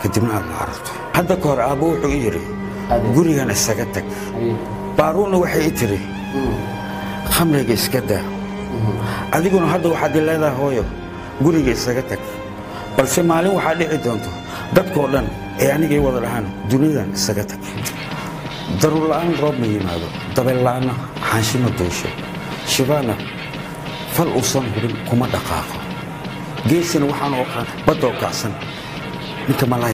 kadibna aad la cararto hadda ka hor aabbo wuxuu i yidhi Ade. gurigan isaga tag baaruunna waxay i tidhi khamriga iska daa adiguna hadda waxaad i leedahay hooyo guriga isaga tag balse maalin waxaa dhici doonto dadkoo dhan ee anigay wada dhahaan duniyadan isaga tag daruur la'aan roob ma yimaado dabeel la'aanna xaanshi ma duusho shibaana fal uusan hubin kuma dhaqaaqo geesina waxaan oo qaan baddoo kacsan ninka malay